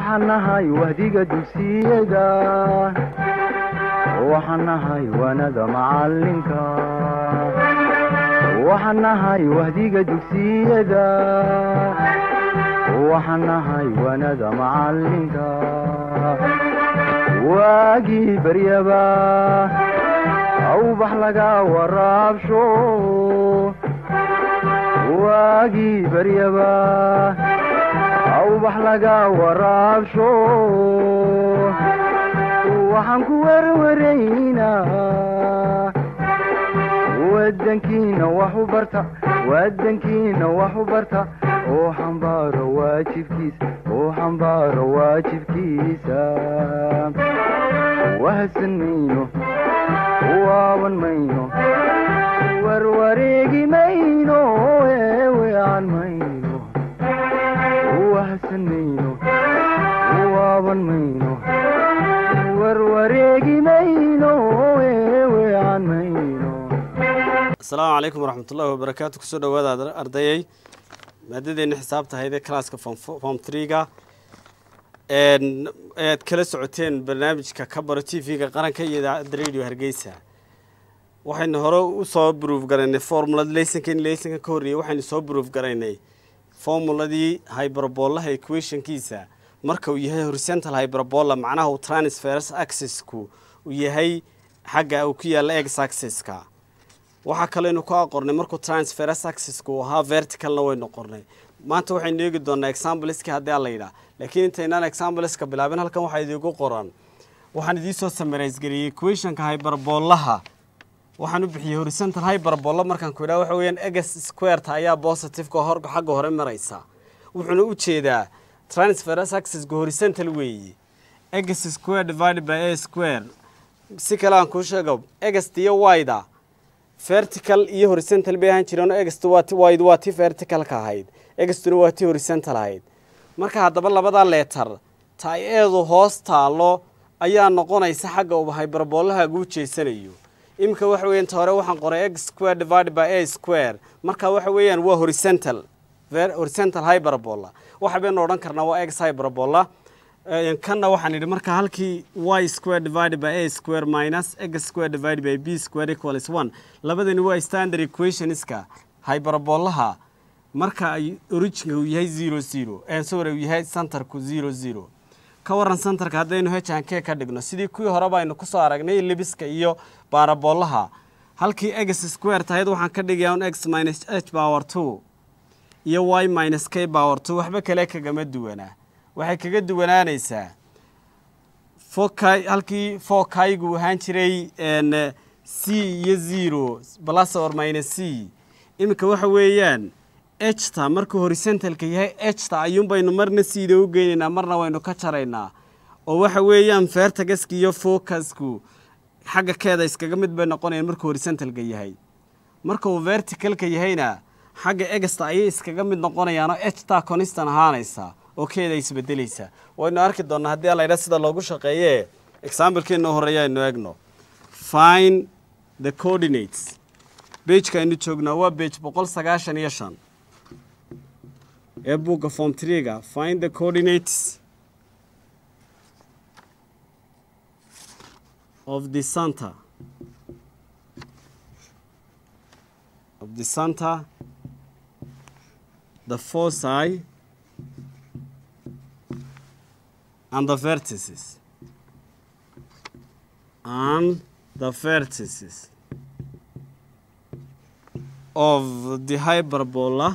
waxaan nahay wahdiga dugsiyada waxaan nahay waanada macalinka waxaan nahay wahdiga dugsiyada waxaan nahay waanada macalinka waagii baryaba awbax laga waraabsho waagii baryaba awbax laga waraabsho waxaan ku werwaraynaa wadankiina wax u barta wadankiina wax u barta oo xambaaro waajibkiisa oo xambaaro waajibkiisa wahadsan mayno waaban mayno warwareegi mayno eewean mayno wahadsan mayno waaban mayno warwareegi mayno eewean mayno asalaamu calaykum waraxmatullaahi wabarakaatu kusoo dhawaada ardayay maadadeenna xisaabta ahayd ee classka form treega ayaad kala socoteen barnaamijka ka baro t v-ga qaranka iyo idaacadda radio hargeysa waxaynu hore usoo bruuf garaynay formulad leysonka in leysonka ka horreeyey waxaynu soo bruuf garaynay formuladii hyberboolaha equationkiisa marka uu yahay horizontal hyberbola macnaha uu transfers accessku uu yahay xagga uu ku yaalla ex accesska waxaa kaleynu ku aqornay markuu transfers accesska uu ahaa verticalna waynu qornay maanta waxaynu eegi doonaa exampleski haddii ala yidhaah laakiin intaynaan exampleska bilaabin halkan waxaa idiigu qoran waxaan idiisoo samaraysgeliyey equationka hyberboolaha waxaan u bixiyey horizontal hyberbola markaan ku idhaha waxa weeyaan eges squareta ayaa positiveka hor xagga hore maraysa wuxuuna u jeedaa transfers accesska horizontal weeye eges square divided by a square si kale aan kuu sheego egest iyo wida vertical iyo horizontal bay ahaan jireen egest wide waa ti verticalka ahayd egestuna waa ti horizontal ahayd marka haddaba labada leetar ta ay eedu hoos taalo ayaa noqonaysa xagga uba hyberboolaha guu jeesanayo iminka waxa weeyaan ta hore waxaan qoray x square divided by a square marka waxa weeyaan waa horizontal horizontal hyberbola waxa baynu odhan karnaa waa x hyberbola kanna waxaan idhi marka halkii y square divided by a square minus x square divided by b square equals one labadani waa standard equationska hyberbolaha marka ay originka uu yahay zero zero sorry uu yahay centerku zero zero ka waran centerka haddaynu hn k ka dhigno sidii kuwii horeba aynu kusoo aragnay libiska iyo baarabolaha halkii x square tahayd waxaan ka dhigayaa un x minus h power two iyo y minus k power two waxba kale kagama duwanaa waxay kaga duwanaanaysaa foky halkii fokaygu ahaan jiray c iyo zero plus or minus c iminka waxa weeyaan ejta markuu horizontalka yahay ejta ayuun baynu marna siida u geynaynaa marna waynu ka jaraynaa oo waxa weeyaan fertagaska iyo focasku xagga keeda iskaga mid bay noqonayaan markuu horizontalka yahay marka uu verticalka yahayna xagga egesta ayay iskaga mid noqonayaanoo ejtaa conistan ahaanaysa oo keeda isbedelaysa waynu arki doonaa haddii alaydha sida loogu shaqeeye examblekeenna horeeya aynu eegno fine the coordinates bejka aynu joognaa waa bej boqol sagaashan iyo shan ee buugga form treega find the coordinates of the center of the center the foci and the vertices and the vertices of the hyperbola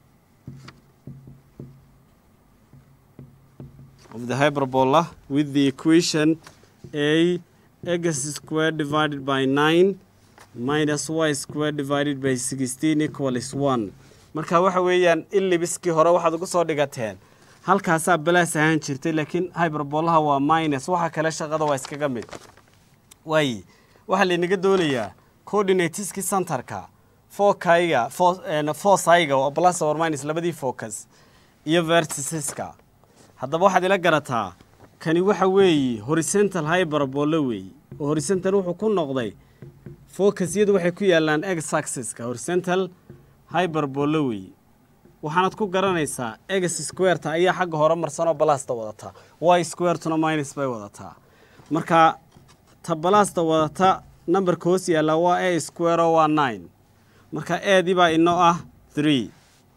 of the hyperbola with the equation a x squared divided by 9 minus y squared divided by 16 equals 1 marka waxa weeyaan ilibiskii hore waxaad ugu soo dhigateen halkaasaa balaas ahaan jirtay laakiin hyberbolaha waa minus waxa kale shaqada waa iskaga mid waaye waxaa laynaga doonayaa coordinatiski centerka fokayga fosayga oo plus or minus labadii focus iyo verticeska haddaba waxaad ila garataa kani waxa weeye horizontal hyberbola weeye oo horizontal wuxuu ku noqday focusyadu waxay ku yaalaan ex axeska horizontal hyberbola weeye waxaanad ku garanaysaa egs squareta ayaa xagga hore marsanoo balasta wadataa y squaretuna minus bay wadataa marka ta balasta wadata numberka hoos yaallaa waa a square oo waa nine marka eedii baa inoo ah three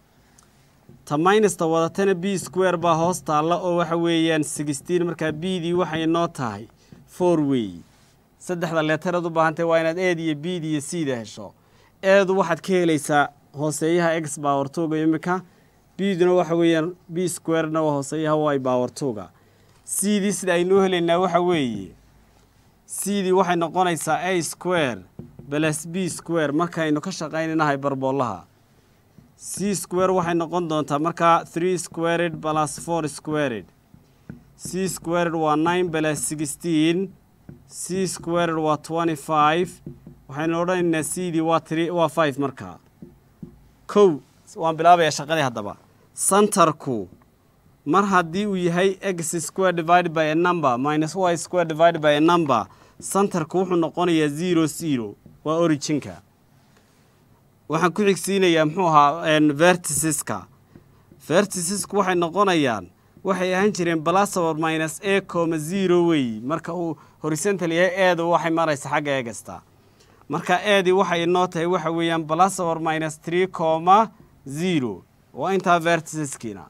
ta minusta wadatana b square baa hoos taalla oo waxa weeyaan sixteen markaa b dii waxay inoo tahay four wey saddexda leetaraad u baahantay waa inaad eed iyo b d iyo c da hesho eedu waxaad ka helaysaa hooseeyaha x baawartuga imika b duna waxa weeyaan b squarena waa hooseeyaha y baawartuga c dii sida aynoo helaynaa waxa weeye c dii waxay noqonaysaa a square balas b square markaynu ka shaqaynaynahay barboolaha c square waxay noqon doontaa markaa three squared balas four squared c squared waa nine balas sixteen c squared waa twenty five waxaynu odhanaynaa c dii waa three waa five markaa kow waan bilaabayaa shaqadii haddaba centerku mar haddii uu yahay x square divided by a number minus y square divided by a number centerku wuxuu noqonayaa zero zero waa originka waxaan ku xigsiinayaa muxuu ahaa verticiska verticisku waxay noqonayaan waxay ahaan jireen balasabar minus a coma zero wey marka uu horizontal yahay eedu waxay maraysa xagga eegasta marka eedii waxay inoo tahay waxa weeyaan balasabar minus three coma zero waa intaa verticiskiina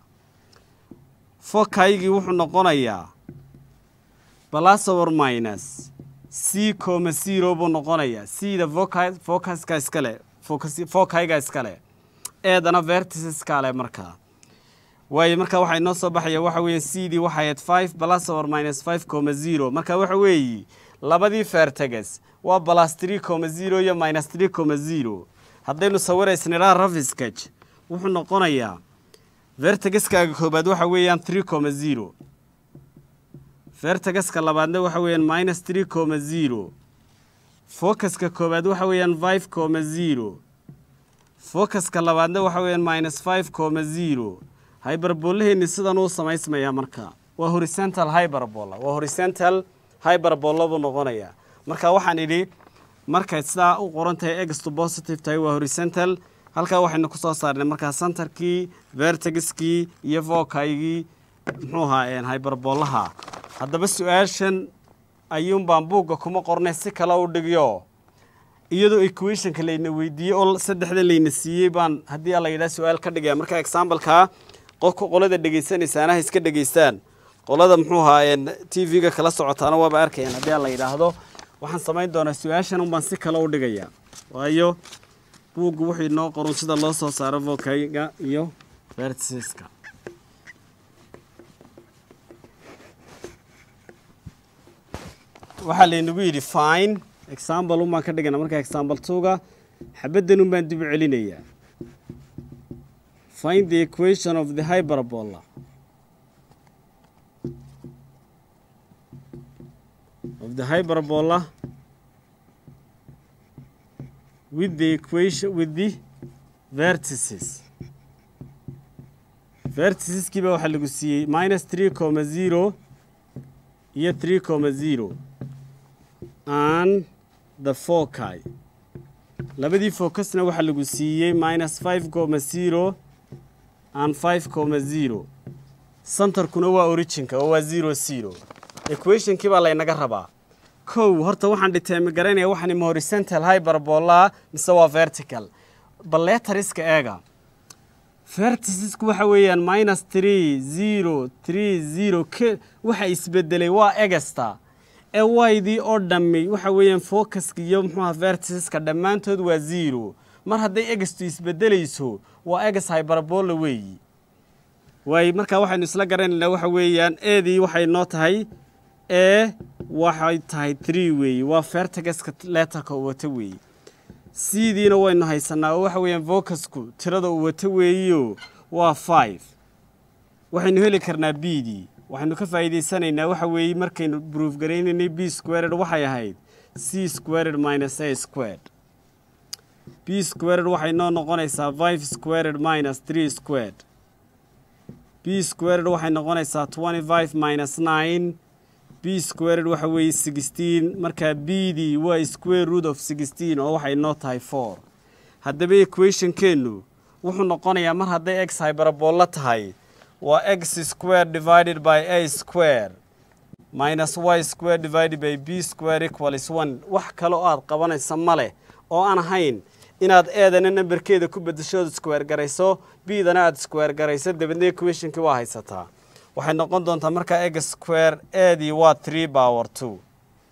fokaygii wuxuu noqonayaa balasabar minus c coma zero buu noqonayaa cda voca focaska iskale fokayga iskale eedana verticiska leh markaa waayo marka waxaa inoo soo baxaya waxa weeye c dii waxay ahayd five balasabar minus five coma zero marka waxa weeye labadii verteges waa balas three coma zero iyo minus three coma zero haddaynu sawiraysnidhaa rafiskaj wuxuu noqonayaa vertegaskaaga koobaad waxa weeyaan three coma zero vertegaska labaadna waxa weeyaan minus three coma zero focuska koobaad waxa weeyaan five coma zero focuska labaadna waxa weeyaan minus five coma zero hyberbolaheenni sidan uu samaysmayaa marka waa horizontal hyberbola waa horizontal hyberbola buu noqonayaa marka waxaan idhi markay sidaa u qoran tahay egstu positive tahay waa horizontal halkaa waxaynu ku soo saarnay markaa centerkii vertegiskii iyo vokaygii muxuu ahaa hyberbolaha haddaba su-aashan ayuunbaan buugga kuma qornay si kale u dhigyo iyadoo equationka layna weydiiyey oo saddexda layna siiyey baan haddii la yidhaha su-aal ka dhigaya marka exambaleka qofka qolada dhegaysanaysaana ha iska dhegaystaan qolada muxuu ahaa t v-ga kala socotaana waaba arkayaan haddii la yidhaahdo waxaan samayn doonaa su-aashan unbaan si kale u dhigaya waayo buuggu wuxuu inoo qorun sida loo soo saaro vokayga iyo vertisiska waxaa laynagu yidhi fine example un baan ka dhigana marka example twoga xabaddan un baan dib u celinayaa find the equation of the hyperbola of the hyperbola with the equation with the vertices verticiskiiba waxaa lagu siiyey minus three coma zero iyo three coma zero and the foci labadii focusna waxaa lagu siiyey minus five coma zero and five coma zero centerkuna waa originka oo waa zero zero equationkii baa laynaga rabaa kow horta waxaan dhiteemi garanaya waxaan ima horizontal hyperbola mise waa vertical balletariska eega vertisisku waxa weeyaan minus three zero three zero k waxa isbedelay waa egasta ee waydii oo dhammi waxa weeyaan focuska iyo muxuuha vertisiska dhammaantood waa zero mar hadday egastu isbedelayso waa egas hyperbola weeyi waay markaa waxaynu isla garanaynaa waxa weeyaan eedii waxay noo tahay ee waxay tahay tree weeye waa vertigaska leetarka uu wato weeye cdiina waynu haysanaa oo waxa weeyaan vocusku tirada uu wato weeyo waa five waxaynu heli karnaa b dii waxaynu ka faa'iidaysanaynaa waxa weeye markaynu proof garaynaynay b squared waxay ahayd c squared minus a squared b squared waxay noo noqonaysaa five squared minus three squared b squared waxay noqonaysaa twenty five minus nine b squared waxa weeye sixteen markaa b dii waa square root of sixteen oo waxay noo tahay four haddaba equationkeennu wuxuu noqonayaa mar hadday x hyberbola tahay waa x square divided by a square minus y square divided by b square equals one wax kale oo aad qabanaysa ma leh oo aan ahayn inaad eedana namberkeeda ku bedashood square garayso b-dana aad square garayso dabeedna equationkii waa haysataa waxay noqon doontaa markaa x square eedii waa three power two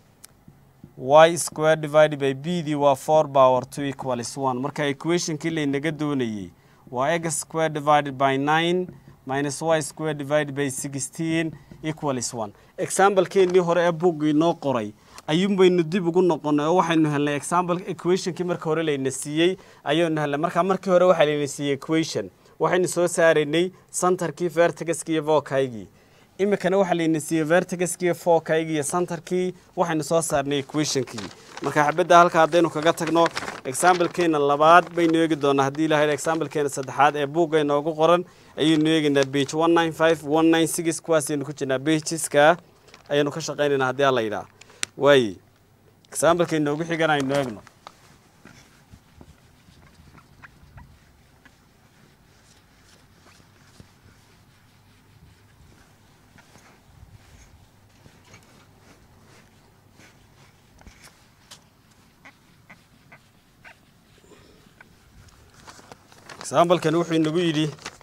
y square divided by b dii waa four power two equals one marka equationkii laynaga doonayey waa x square divided by nine minus y square divided by sixteen equals one examplekeenii hore ee buggii noo qoray ayuun baynu dib ugu noqonay oo waxaynu helnay example equationkii marka hore layna siiyey ayaynu helnay marka markii hore waxaa layna siiyey equation waxaynu soo saaraynay centerkii vertigaskii iyo vokaygii iminkana waxaa layna siiyey vertigaskii iyo fokaygii iyo centerkii waxaynu soo saarnay equationkii marka xabadda halka haddaynu kaga tagno examplekeena labaad baynu eegi doonaa haddii ilahay examplekeena saddexaad ee buugga inoogu qoran ayaynu eegaynaa page one nine five one nine six kuwaasaynu ku jirnaa pageska ayaynu ka shaqaynaynaa haddii alla yidhaah waaye exampleka inoogu xigan aynu eegno examplekan wuxuu inagu yidhi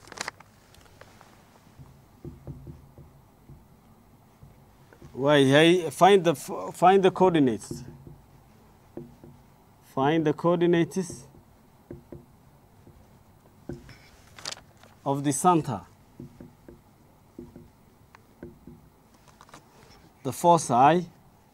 waayahay find the find the coordinates find the coordinates of the center the foci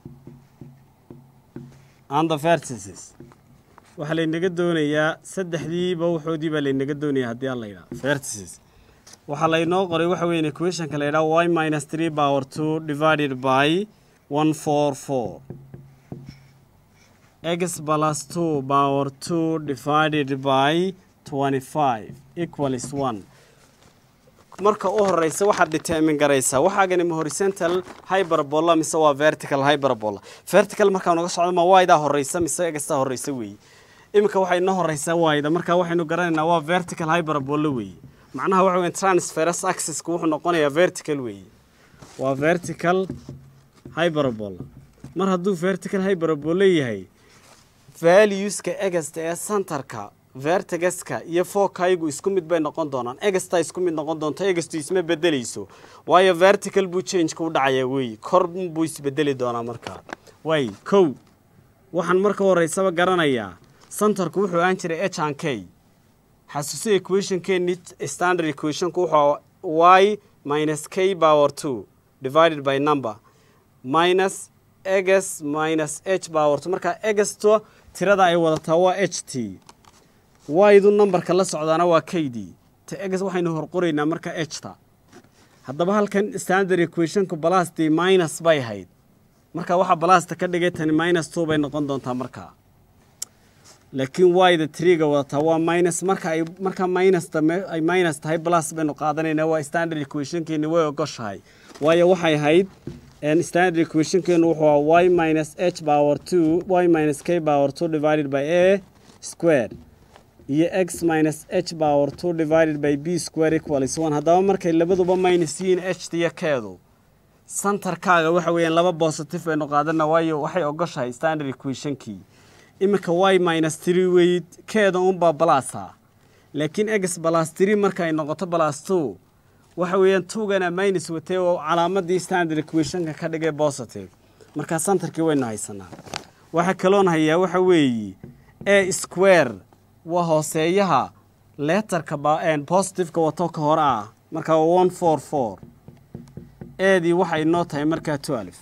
and the vertices waxaa laynaga doonayaa saddexdiiba waxoodii baa laynaga doonaya haddii aan la yidhaha vertices waxaa laynoo qoray waxa weeye equationka la yidhaha y minus three power two divided by one four four x plus two power two divided by twenty five equals one marka u horeysa waxaad determin garaysaa waxaagani ma horizontal hyperbola mise waa vertical hyperbola vertical markaa naga socdo ma waydaa horeysa mise egastaa horeysa weeye iminka waxay inoo horeysaa wayda marka waxaynu garanaynaa waa vertical hyperbola weeye macnaha waxa weeye transferus axisku wuxuu noqonayaa vertical weeye waa vertical hyperbola mar hadduu vertical hyperbola yahay valueska egasta ee centerka vertigaska iyo fokaygu isku mid bay noqon doonaan egasta isku mid noqon doonto egastu isma bedeleyso waayo vertical buu changeka u dhacayaa weeye kor buu isbedeli doonaa markaa waay kow waxaan marka horeysaba garanayaa centerku wuxuu aan jiray h an k xasuuso equationkeeni standard equationku wuxuu y minus k power two divided by number minus egas minus h power two marka egasto tirada ay wadataa waa h t ydu numberka la socdaana waa k d ta egas waxaynu horqoraynaa marka h ta haddaba halkan standard equationku balastii minus bay hayd marka waxaa balasta ka dhigay tani minus two bay noqon doontaa markaa laakiin yda triga wadataa waa minus marka ay marka minus ay minus tahay plus baynu qaadanaynaa waa standard equationkeeni way ogoshahay waayo waxay ahayd standard equationkeenu wuxuu y minus h power two y minus k power two divided by a square iyo x minus h power two divided by b square equals one haddaba markay labaduba minus yihiin h iyo keedu centerkaaga waxa weeyaan laba positive baynu qaadana waayo waxay ogoshahay standard equationkii iminka y minus three weyd keeda unbaa balasa laakiin x balas three marka ay noqoto balas two waxa weeyaan tugana minus watay oo calaamadii standard equationka ka dhigay positive markaa centerkii waynu haysanaa waxaa kaloon hayaa waxa weeye a square waa hooseeyaha leetarka positiveka wato ka hore ah markaa waa one four four eedii waxay noo tahay markaa twelve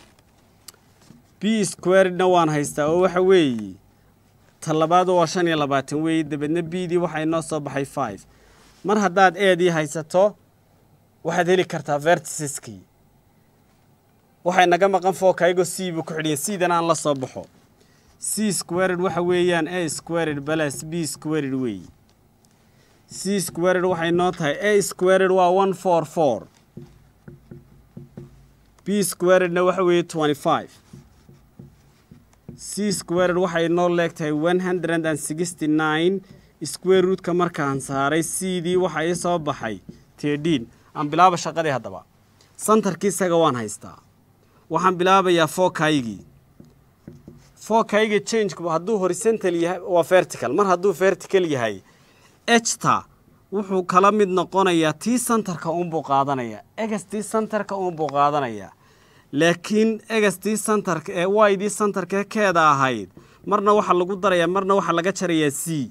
b squaredna waan haystaa oo waxa weeye ta labaadu waa shan iyo labaatan weeye dabeedna b dii waxay noo soo baxay five mar haddaad eedii haysato waxaad heli kartaa vertisiskii waxay naga maqan fookaygo c buu ku xidhiya c-dan aan la soo baxo c squared waxa weeyaan a squared balas b squared weeye c squared waxay noo tahay a squared waa one four four b squaredna waxa weeye twenty five c squared waxay noo leegtahay one hundred and sixty nine square rootka markaan saaray cdii waxa ii soo baxay tedhiin aan bilaaba shaqadii haddaba santarkii isaga waan haystaa waxaan bilaabayaa fokaygii fookayga changku hadduu horizontal yahay waa vertical mar hadduu vertical yahay ejta wuxuu kala mid noqonayaa tii santarka uunbuu qaadanaya egas tii santarka uunbuu qaadanaya laakiin egas tii santarka ee waydii santarka keeda ahayd marna waxaa lagu darayaa marna waxaa laga jarayaa c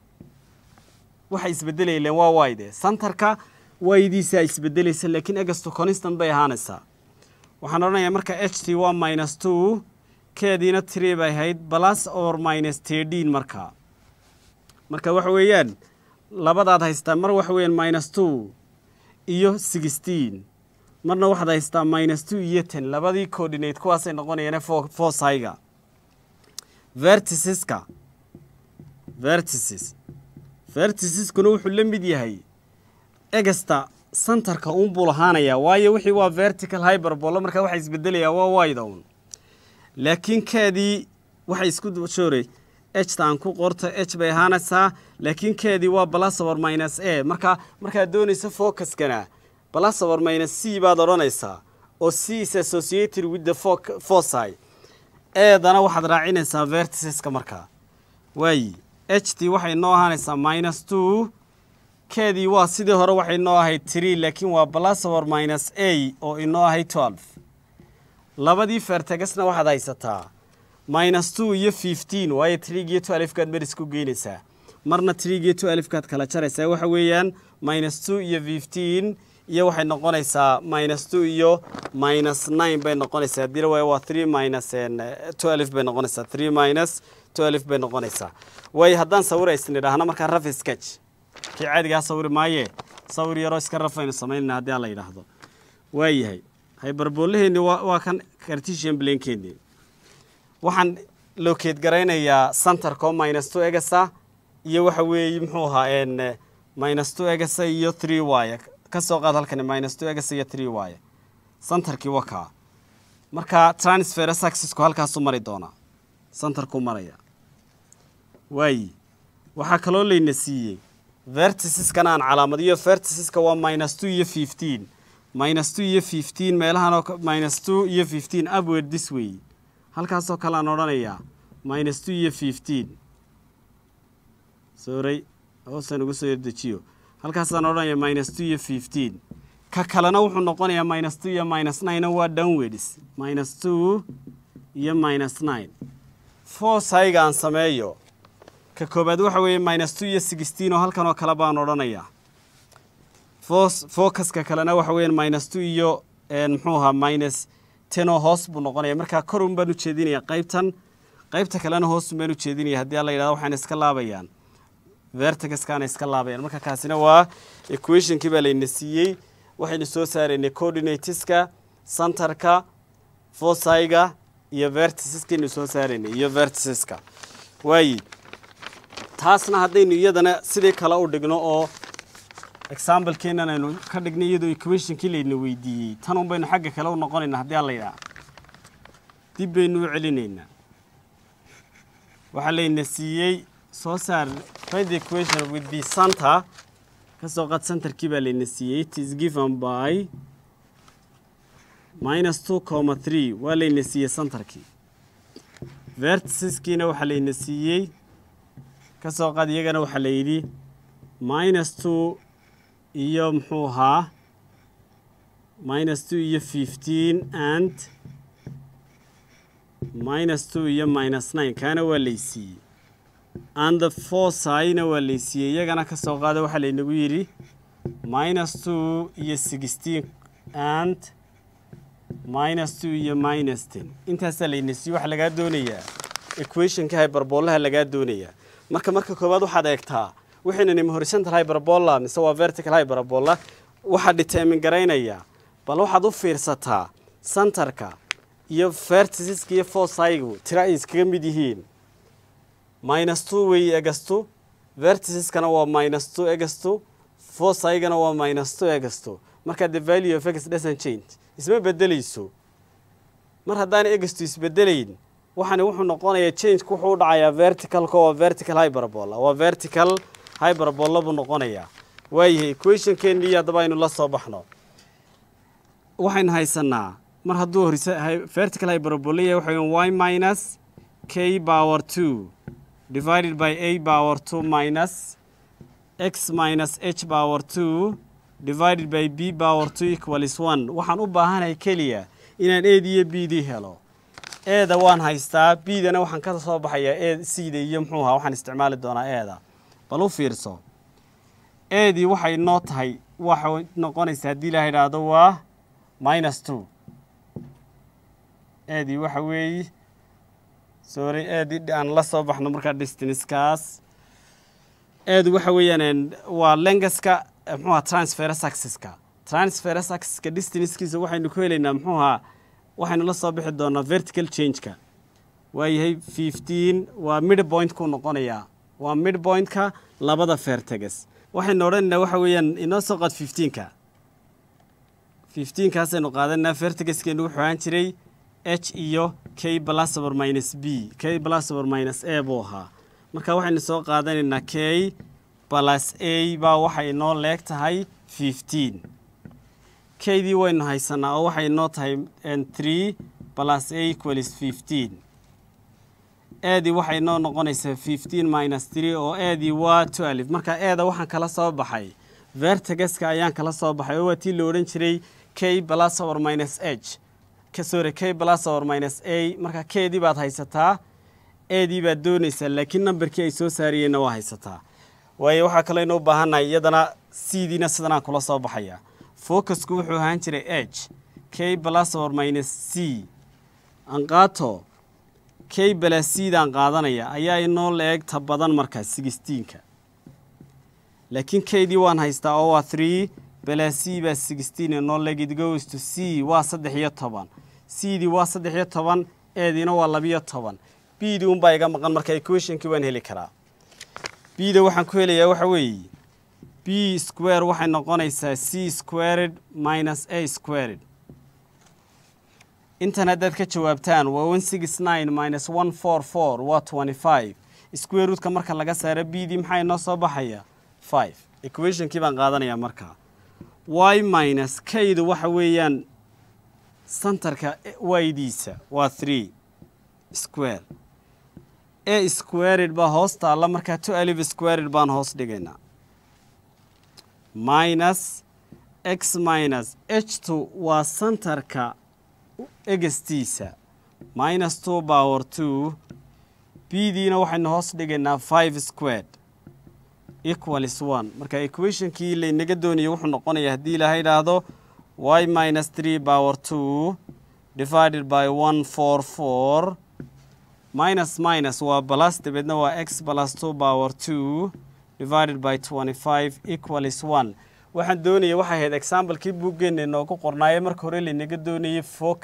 waxay isbedelayleen waa wayde santarka waydiisaa isbedelaysa laakiin egastu constant bay ahaanaysaa waxaan odhanayaa marka h t waa minus two keediina tree bay ahayd plus or minus tedhiin markaa marka waxa weeyaan labadaad haystaa mar waxa weeyaan minus two iyo sixteen marna waxaad haystaa minus two iyo ten labadii coordinate kuwaasay noqonayaan fo fosayga verticiska verticis verticiskuna wuxuu la mid yahay egasta santarka uunbuu lahaanayaa waayo wixii waa vertical hyperbolo markaa waxaa isbedelayaa waa wayda un laakiin keedii waxay isku shooray ejta aan ku qorto h bay ahaanaysaa laakiin keedii waa balasawar minus a markaa markaad doonayso focuskana balasawar minus c baad odhanaysaa oo c is associated with the foci eedana waxaad raacinaysaa verticiska markaa waayi h t waxay noo ahaanaysaa minus two keedii waa sidii hore waxay noo ahayd tree laakiin waa balasawar minus a oo inoo ahayd twelve labadii fertegasna waxaad haysataa minus two iyo fifteen waayo trigiyo twelfkaad meris ku geynaysaa marna trigiyo twelfkaad kala jaraysaa waxa weeyaan minus two iyo fifteen iyo waxay noqonaysaa minus two iyo minus nine bay noqonaysaa haddii la waayo waa three minus twelve bay noqonaysaa three minus twelve bay noqonaysaa waayo haddaan sawir aysan idhaahna markaa raf sketch kii caadigaa sawiri maayee sawir yaroo iska rafaynu samaynayna haddii aan la yidhaahdo waayahay hyberboolaheenni waa waa kan cartesian blankeennii waxaan lokeed garaynayaa santarko minus two egasa iyo waxa weeye muxuu ahaa n minus two egasa iyo three y ka soo qaad halkani minus two egasa iyo three y santarkii wakaa marka transfer successku halkaasuu mari doonaa santarkuu maraya waayi waxaa kaloo layna siiyey verticiskana aan calaamadiyo verticiska waa minus two iyo fifteen minus two iyo fifteen meelahanoo minus two iyo fifteen upward this way halkaasoo kale aan odhanayaa minus two iyo fifteen soray hoosaan ugu soo yardejiyo halkaasaan odhanaya minus two iyo fifteen ka kalena wuxuu noqonayaa minus two iyo minus nine waa downwards minus two iyo minus nine foosayga aan sameeyo ka koobaad waxa weeye minus two iyo sixteen oo halkan oo kale baan odhanayaa fos focuska kalena waxa weeyaan minus two iyo muxuu ahaa minus ten oo hoos buu noqonaya markaa korun baan ujeedinaya qaybtan qaybta kalena hoosun baan ujeedinaya haddii la yidhahdo waxayna iska laabayaan vertigaskaana iska laabayaan marka kaasina waa equationkii baa layna siiyey waxaynu soo saaraynay coordinatiska centerka fosayga iyo verticiskaynu soo saaraynay iyo verticiska waayi taasna haddaynu iyadana sidii kale u dhigno oo examblekeenan aynu ka dhignay iyadoo equationkii layna weydiiyey tan un baynu xagga kale u noqonaynaa haddii alla yidhaha dib baynu u celinaynaa waxaa layna siiyey soo saar find the equation with the center ka soo qaad centerkii baa layna siiyey it is given by minus two comma three waa layna siiyey centerkii verticiskiina waxaa layna siiyey ka soo qaad iyagana waxaa la yidhi minus two iyo muxuu ahaa minus two iyo fifteen and minus two iyo minus nine kaana waa laysiiyey and the fosayna waa laysiiyey iyagana ka soo qaada waxaa laynagu yidhi minus two iyo sixteen and minus two iyo minus ten intaasaa layna siiyey waxaa lagaa doonayaa equationka hyberboolaha lagaa doonayaa marka marka koowaad waxaad eegtaa waxaynanimi horizontal hyberbola mise waa vertical hyberbola waxaa determin garaynaya bal waxaad u fiirsataa centerka iyo verticiska iyo fosaygu tira ay iskaga mid yihiin minus two wey egastu verticiskana waa minus two egastu fosaygana waa minus two egastu marka the value of x doesn't change isma bedelayso mar haddaana egastu isbedelayn waxaani wuxuu noqonayaa changeka wuxuu u dhacayaa verticalka waa vertical hyberbola waa vertical hyperbola buu noqonayaa waayahay equationkeennii haddaba aynu la soo baxno waxaynu haysanaa mar hadduu horise vertical hyperbola yahay waxa y minus k power two divided by a power two minus x minus h power two divided by b power two equals one waxaan u baahanahay keliya inaan eed iyo b dii helo eeda waan haystaa bdana waxaan ka soo baxayaa e cda iyo muxuu ahaa waxaan isticmaali doonaa eeda bal u fiirso eedii waxay noo tahay waxay noqonaysaa haddii ilaha idhaahdo waa minus two eedii waxa weeye sorry eedii aan la soo baxno markaa distanskaas eedu waxa weeyaan waa lengaska muxuuha transferes axiska transferes axiska distancekiisa waxaynu ku helaynaa muxuu ahaa waxaynu la soo bixi doonaa vertical changeka waayahay fifteen waa mid point ku noqonayaa waa mid pointka labada verteges waxaynu odhanaynaa waxa weeyaan inoo soo qaad fifteenka fifteenkaasaynu qaadanaa vertigeskeenu wuxuu ahaan jiray h iyo k blasor minus b k blasor minus a buu ahaa marka waxaynu soo qaadanaynaa k balas a baa waxay inoo leeg tahay fifteen kaydii waynu haysanaa oo waxay inoo tahay three balas a equals fifteen eedii waxay inoo noqonaysaa fifteen minus three oo eedii waa twelve marka eeda waxaan kala soo baxay vertigeska ayaan kala soo baxay oo waa tii la odhan jiray k balas or minus h sorry k balas or minus a marka keedii baad haysataa eedii baad doonaysaa laakiin nambarkii ay soo saariyeenna waa haysataa waayo waxaa kaloo inoo baahannahay iyadana cdiina sidanaan kula soo baxaya focusku wuxuu ahaan jiray h k balas or minus c anqaato k balas cdaan qaadanaya ayaa inoo la-eegta badan markaa sixteenka laakiin keydii waan haystaa oo waa three balas c baa sixteen inoo leeg it goes to c waa saddex iyo toban cdii waa saddex iyo toban eediina waa labiyo toban bdii unbaa iga maqan marka equationkii waan heli karaa bda waxaan ku helayaa waxa weeye b square waxay noqonaysaa c squared minus a squared intan haddaad ka jawaabtaan waa one six nine minus one four four waa twenty five square roodka marka laga saaro bdii maxaa inoo soo baxaya five equationkii baan qaadanayaa markaa y minus kaydu waxa weeyaan santarka waydiisa waa three square a squared baa hoos taalla markaa two alif squared baan hoos dhigaynaa minus x minus h two waa santarka egestiisa minus two power two b diina waxaynu hoos dhigaynaa five squared equals one marka equationkii laynaga doonaya wuxuu noqonayaa haddii ilaaha idhaahdo y minus three power two divided by one four four minus minus waa balas dabeedna waa x balas two power two divided by twenty five equals one waxaan doonaya waxay ahayd examplekii buuggeena inoogu qornaaye marka hore laynaga doonayay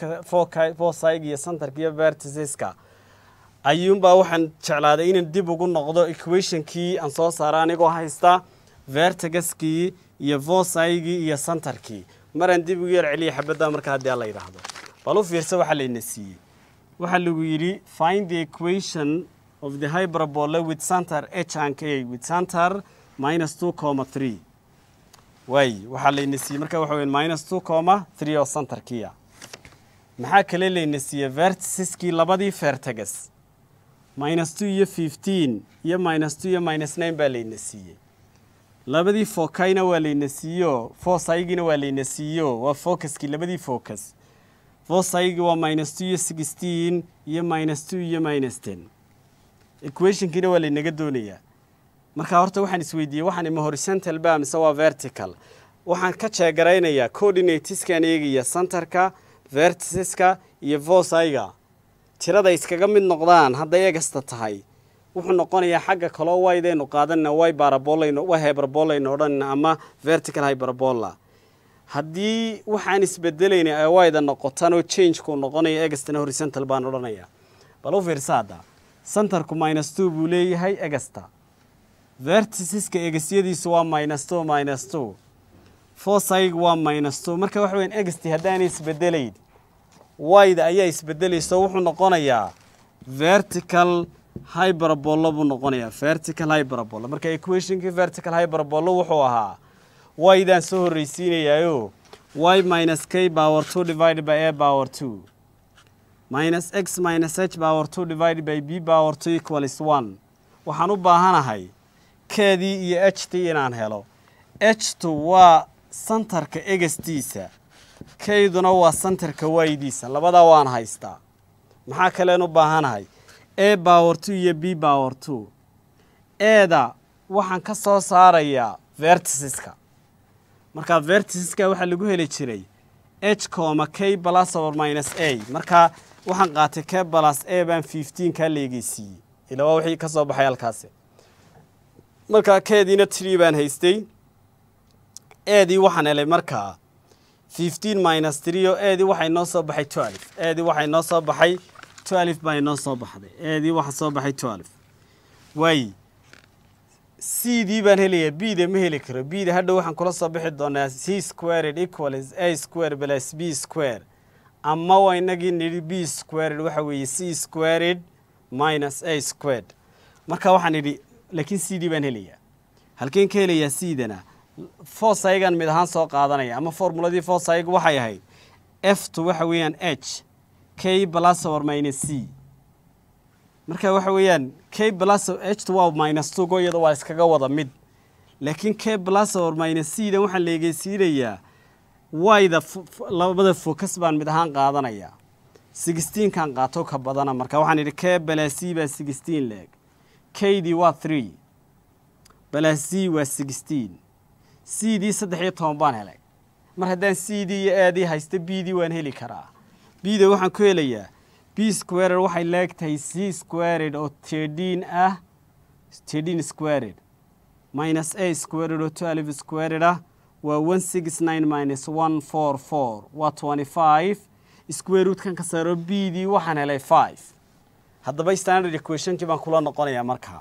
fosig iyo centerka iyo verticeska ayuunbaa waxaan jeclaaday inaan dib ugu noqdo equationkii aan soo saara anigoo haysta vertigaskii iyo vosigii iyo centerkii maraan dib ugu yar celiya xabadda marka haddii aan la yidhaahdo bal u fiirsa waxaa layna siiyey waxaa lagu yidhi find the equation of the hyperbola with center h and k with center minus two comma three waay waxaa layna siiyey marka waxa weya minus two comma three oo centerkiia maxaa kale layna siiyey verticiskii labadii vertegas minus two iyo fifteen iyo minus two iyo minus nine baa layna siiyey labadii fokayna waa layna siiyo fosaygiina waa layna siiyo waa focuskii labadii focus fosaygii waa minus two iyo sixteen iyo minus two iyo minus ten equationkiina waa laynaga doonayaa marka horta waxaan isweydiiyey waxaan ima horizontal ba mise waa vertical waxaan ka jeegaraynayaa coordinateskan eegaya centerka verticeska iyo vosayga tirada iskaga mid noqdaan hadday egasta tahay wuxuu noqonayaa xagga kaloo waydaynu qaadanna way barabolayno way hyperbolayno odhanna ama vertical hyperbola haddii waxaan isbedelayna ay wayda noqotaan oo changeku noqonayo egastana horizontal baan odhanayaa bal u fiirsa hadda centerku minus two buu leeyahay egasta verticiska egasyadiisu waa minus two minus two fosayg waa minus two marka waxa weyan egasti haddaanay isbedelayn wayda ayaa isbedelayso wuxuu noqonayaa vertical hyperabolo buu noqonayaa vertical hyperabolo marka equationkii vertical hyperabolo wuxuu ahaa y-daan soo horreysiinayaayo y minus k power two divided by a power two minus x minus h power two divided by b power two equals one waxaan u baahanahay keedii iyo h t inaan helo h tu waa santarka egastiisa kayduna waa santarka waydiisa labadaa waan haystaa maxaa kaleen u baahanahay a power two iyo b power two eeda waxaan ka soo saarayaa vertisiska markaa vertisiska waxaa lagu heli jiray h coma k plus or minus a markaa waxaan qaatay k plus a baan fifteen kaa leegeysiiyey ila waa wixii ka soo baxay halkaasi markaa keediina tree baan haystay eedii waxaan helay markaa fifteen minus three oo eedii waxay noo soo baxay twelve eedii waxay noo soo baxay twelve baa inoo soo baxday eedii waxa soo baxay twelve waay c dii baan helayaa b da ma heli karo b da hadhow waxaan kula soo bixi doonaa c squared equals a square plus b square ama waa inagii nidhi b squared waxa weeye c squared minus a squared marka waxaan idhi laakiin c d baan helayaa halkeen ka helayaa c dana fosaygan mid ahaan soo qaadanaya ama formuladii fosayg waxay ahayd f tu waxa weeyaan h k plus or minus c marka waxa weeyaan k plus h tu waa minus two go iyada waa iskaga wada mid laakiin k plus or minus c dan waxaan leegeysiinayaa wayda labada focus baan mid ahaan qaadanaya sixteenkan qaato ka badana marka waxaan idhi k plus c baa sixteen leeg k dii waa three plus c waa sixteen c dii saddex iyo toban baan helay mar haddaan c dii iyo aadii haysta b dii waan heli karaa b da waxaan ku helayaa b squared waxay leegtahay c squared oo thirteen ah thirteen squared minus a squared oo twelve squared ah waa one six nine minus one four four waa twenty five square rootkan ka saaro b dii waxaan helay five haddaba standard equationkii baan kula noqonayaa markaa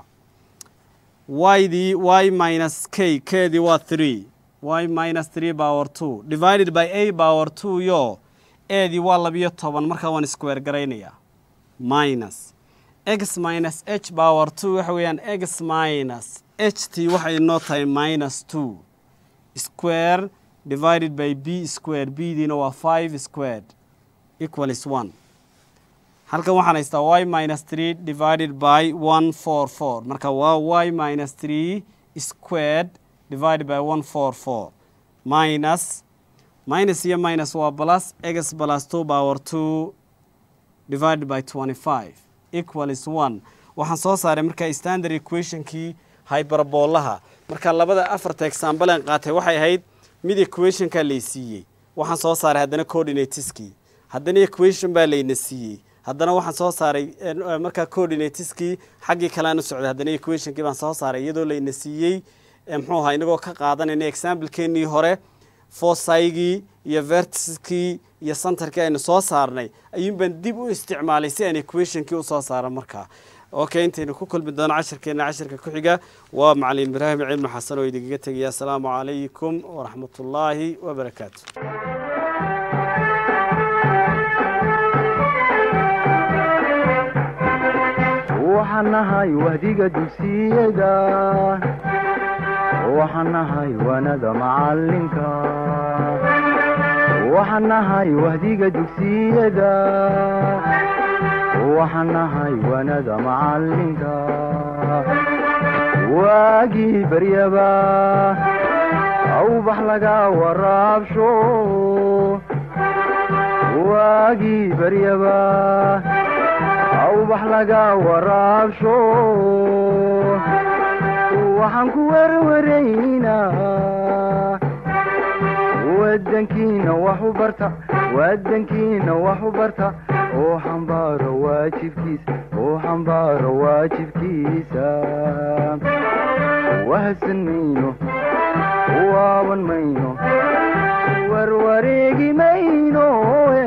y dii y minus k k dii waa three y minus three power two divided by a power two yo eedii waa labiyo toban markaa waan square garaynayaa minus x minus h power two waxa weeyaan x minus h t waxay noo tahay minus two square divided by b square b diina waa five squared equals one halkan waxaan haystaa y minus three divided by one four four marka waa y minus three squared divided by one four four minus minus iyo minus waa plus x plus two power two divided by twenty five equals one waxaan soo saaray marka standard equationkii hyperbolaha marka labada afarta example aan qaatay waxay ahayd mid equationkaa lay siiyey waxaan soo saaray haddana coordinateskii haddana equation baa layna siiyey haddana waxaan soo saaray markaa coordinateskii xaggii kalean u socday haddana equationkii baan soo saaray iyadoo layna siiyey muxuu ahaa inagoo ka qaadanayna examplekeenii hore fosaygii iyo vertiskii iyo centerkii aynu soo saarnay ayuun baan dib u isticmaalay si aan equationkii usoo saaro markaa okay intaynu ku kulmi doono cashirkeena cashirka ku xiga waa macalin ibraahim cilmi xasan oo idinkaga tegaya asalaamu calaykum waraxmat ullaahi wabarakaatu waxaan nahay wahdiga dugsiyada waxaan nahay wanada macalinka waxaan nahay wahdiga dugsiyada waxaan nahay wanada macalinka waagii baryaba awbax laga waraabsho waagii baryaba awbax laga waraabsho waxaan ku werwaraynaa wadankiina wax u barta wadankiina wax u barta oo xambaaro waajibkiisa oo xambaaro waajibkiisa wahadsan mayno waaban mayno warwareegi mayno